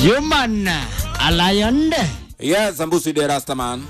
Human Aliond Yes, Mbusi de Rastaman.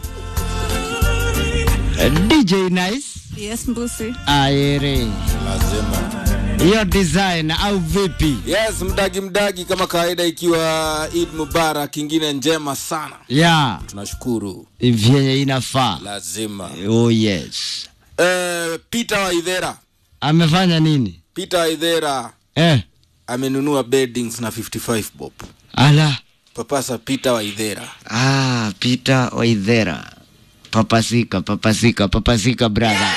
DJ Nice Yes, Mbusi. Aere Lazima. hiyo design au vipi? Yes, mdagi mdagi kama kawaida ikiwa Eid Mubarak ingine njema sana. Ya Tunashukuru. vyenye inafaa. Lazima. Oh yes. Eh, Peter Waithera. Amefanya nini? Peter Waithera Eh, amenunua beddings na 55 bob. ala. Papasa Peter Waithera. Ah, Peter Waithera. Papasika, papasika, papasika brother.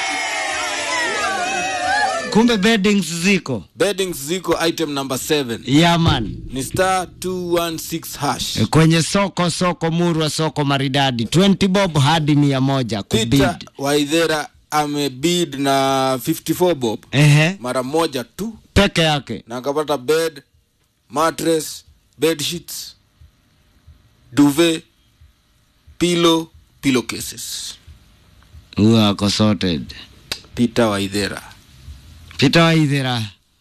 Kumbe beddings ziko. Beddings ziko item number 7. Yeah man. Ni star 216 hash. Kwenye soko soko murwa soko maridadi 20 bob hadi mia moja Peter kubid. Waithera amebid na 54 bob Ehe, mara moja tu peke yake. na akapata bed mattress bed sheets duvet pillow pillow cases Huyo ako sorted. peter waithera Peter Waithera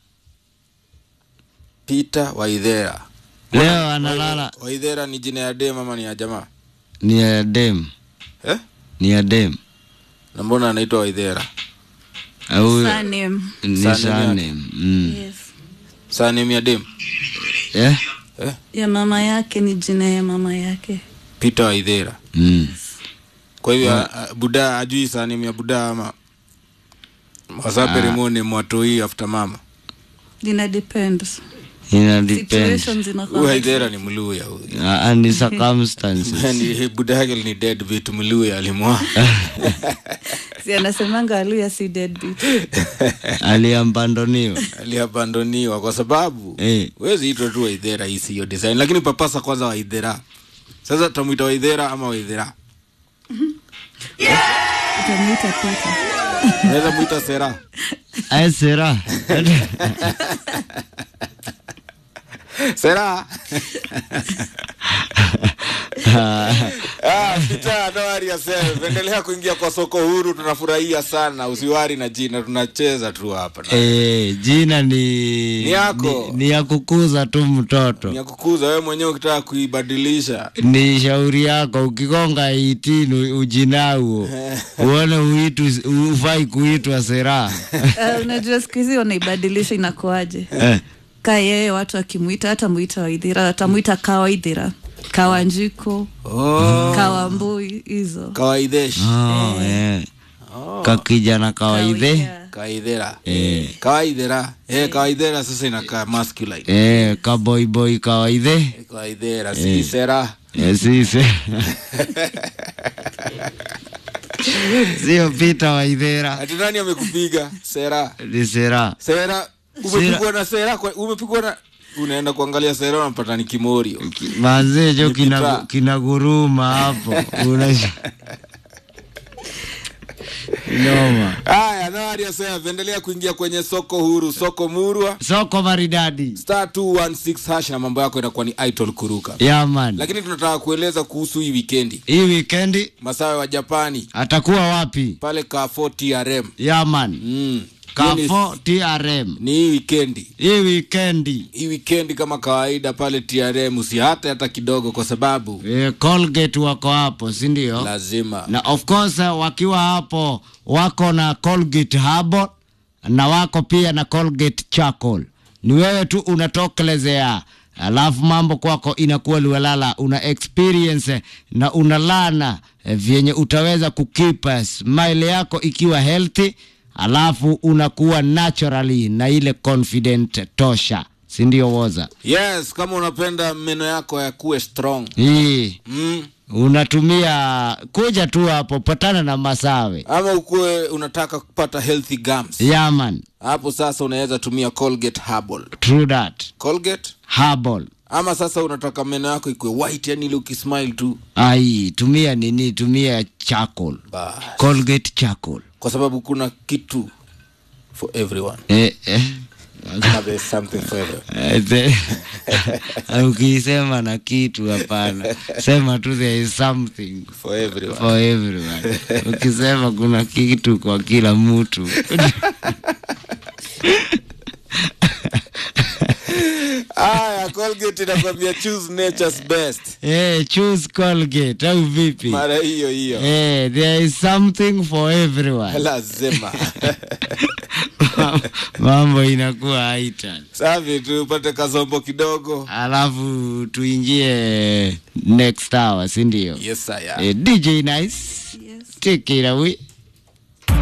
peter waithera leo analala waithera ni jina ya dem ama ni ya jamaa ni ya dem, eh? ni ya dem. na mbona anaitwa waithera Au Surname. ni Surname surname. Mm. Yes. sanem ya dem Eh? eh? Ya mama yake ni jina ya mama yake. peter waithera Mm. kwa hivyo yeah. buda ajui sanem ya buda ama wasaperimone mwatoi after mama Ina depends. Ina depend. Situations huyu inakuwa. waithera ni mluya huyu Ah, ni circumstances. Yaani, buda yake ni dead vitu mluya alimwa Si anasemanga aluya si deadbeat. Aliambandoniwa. aliabandoniwa kwa sababu Eh. wezi itwa tu waidhera hii siyo design lakini papasa kwanza waidhera sasa tutamwita waidhera ama waidhera Utamuita Peter. naweza mwita sera Ay, sera. sera Ah, Peter, no worry yourself. endelea kuingia kwa soko huru tunafurahia sana usiwari na jina tunacheza tu hapa Eh, jina ni Ni yako. ni, ni ya kukuza tu mtoto. ni ya kukuza wewe mwenyewe ukitaka kuibadilisha ni shauri yako ukigonga itini ujinauo uone uitu ufai kuitwa sera Uh, unajua siku hizi wanaibadilisha inakuaje? eh. Ka yeye watu akimwita hata mwita Waithira, atamwita Kawaithira, Kawanjiko, oh, Kawambui hizo. kawaidhesh oh, eh. kakijana kawaidhe Kawia. kawaidhera eh. kawaidhera eh, kawaidhera sasa inakaa masculine eh, kaboiboi kawaidhe kawaidhera si sera eh, sise sio pita waidhera ati nani amekupiga sera ni sera sera umepigwa na sera kwa- umepigwa na unaenda kuangalia sera unapata ni kimorio manzejo Ni pita. kina, kina guruma hapo Unasha- noma haya nawariasea endelea kuingia kwenye soko huru soko murwa soko maridadi star 216 hash na mambo yako inakuwa ni itol kuruka yaman lakini tunataka kueleza kuhusu hii wikendi hii wikendi masawe wa japani atakuwa wapi pale kafo trm yaman mm. Hiyo ni- kafo trm ni hii wikendi hii wikendi hii wikendi kama kawaida pale trm usihate hata kidogo kwa sababu e, colgate wako hapo sindio lazima na of course eh, wakiwa hapo wako na colgate habo na wako pia na colgate charcoal ni wewe tu unatokelezea alafu mambo kwako inakuwa liwalala una experience eh, na unalana eh, vyenye utaweza kukipa smile yako ikiwa healthy alafu unakuwa naturally na ile confident tosha sindio woza yes kama unapenda meno yako yakuwe strong hii mm. unatumia kuja tu hapo patana na masawe ama ukuwe unataka kupata healthy gums yaman hapo sasa unaweza tumia colgate herbal true that colgate herbal ama sasa unataka meno yako ikuwe white yani ile ukismile tu ai tumia nini tumia charcoal Bas. colgate charcoal kwa sababu kuna kitu for everyone eh, eh. Ama there's something for everyone Eh, the- ukisema na kitu hapana sema tu there is something for everyone for everyone ukisema kuna kitu kwa kila mtu haya Ah, Colgate inakwambia choose nature's best Eh, choose Colgate au vipi? mara hiyo hiyo Eh, there is something for everyone. lazima Mambo inakuwa haitan. safi tupate kazombo kidogo Alafu tuingie next hour, si ndio? yes, saya. Eh, DJ Nice, Yes. take it away.